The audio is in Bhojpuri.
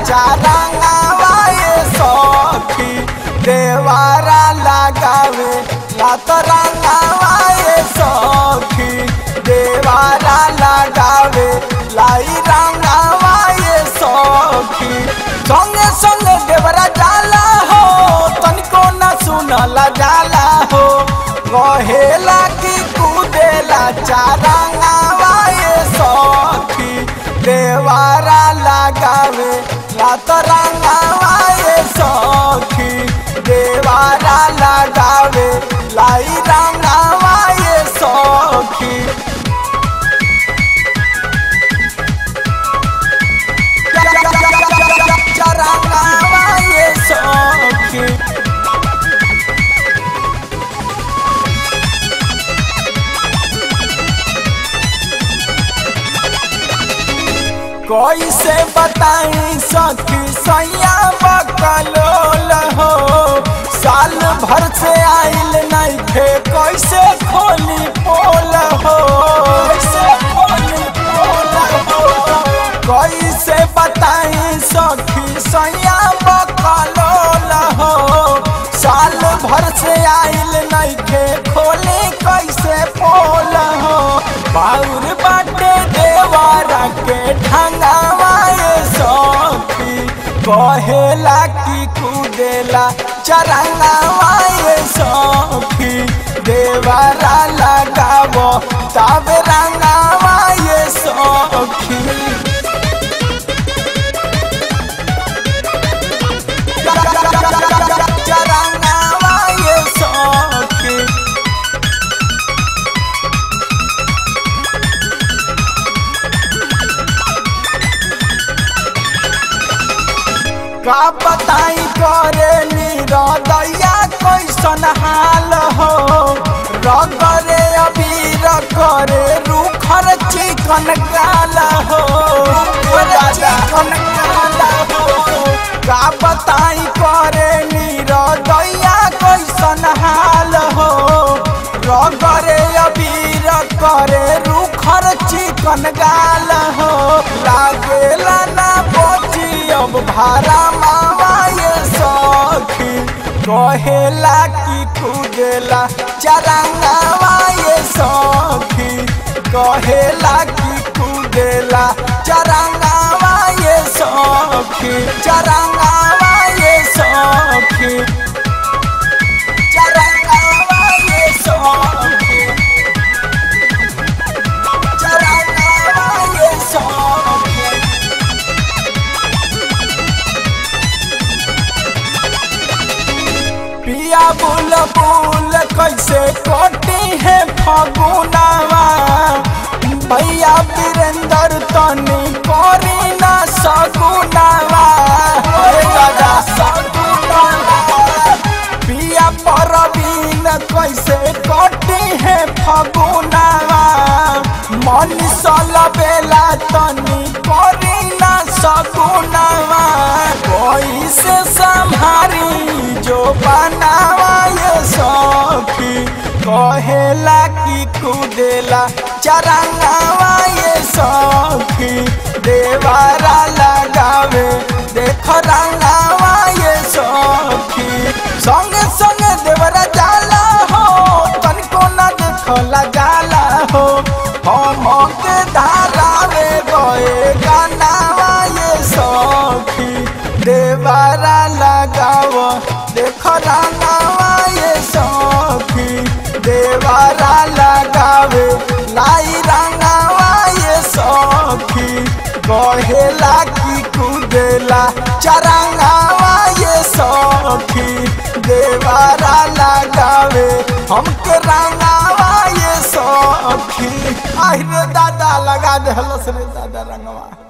चारंगावा ये सखी देवारा लगावे लात रंगावा ये सखी देवारा लगावे लाई रंगावा ये सखी संगे संगे देवरा जाला हो तनिको न सुनला जाला हो कहेला कि कूदेला चारंगावा ये सखी देवारा लगावे लात रंगावा ये सखी देवारा लगावे लाई रंगावा ये सखी चरंगावा ये सखी कैसे बताई सखी सैया बकलोल हो साल भर से आइल नहीं थे कैसे खोली पोल हो कैसे खोली पोल हो कैसे बताई सखी सैया बकलोल हो साल भर से आइल नहीं थे खोली कैसे पोल हो बाउर बाटे देवारा के ढंगावा ये सखी कहेला कि कूदेला चरंगावा ये सखी देवारा लगावो तब रंगावा ये सखी चरंगावा ये सखी का बताई करे निरदैया कैसन हाल हो रगरे अबीर करे रूखर चिकन गाल हो चिकन गाल हो का बताई करे निरदैया कैसन हाल हो रगरे अबीर करे रूखर चिकन गाल हो लागेला ना बची अब भारा मावा ये सखी कहेला कि कूदेला चरंगावा ये सखी कहेला कि कूदेला चरंगावा ये सखी चरंगावा ये सखी चरंगावा ये सखी चरंगावा ये सखी पिया बुल बुल कैसे कोटी है फगुनावा भैया वीरेंद्र तनी करी ना सगुनावा अरे दादा सगुनावा पिया परवीन कैसे कोटी है फगुनावा मन सल बेला तनी करी ना सगुनावा कैसे संभारी जो बनावा ये सखी कहेला कि कूदेला चरंगावा ये सखी देवारा लगावे देख रंगावा ये सखी संगे संगे देवरा जाला हो तनिको ना देखला जाला हो हम के धारावे गए गानावा ये सखी देवारा लगाव देख रंगावा ये सखी देवारा लगावे लाई रंगावा ये सखी कहेला कि कूदेला चरंगावा ये सखी देवारा लगावे हमके रंगावा ये सखी आई रे दादा लगा दे हलस रे दादा रंगवा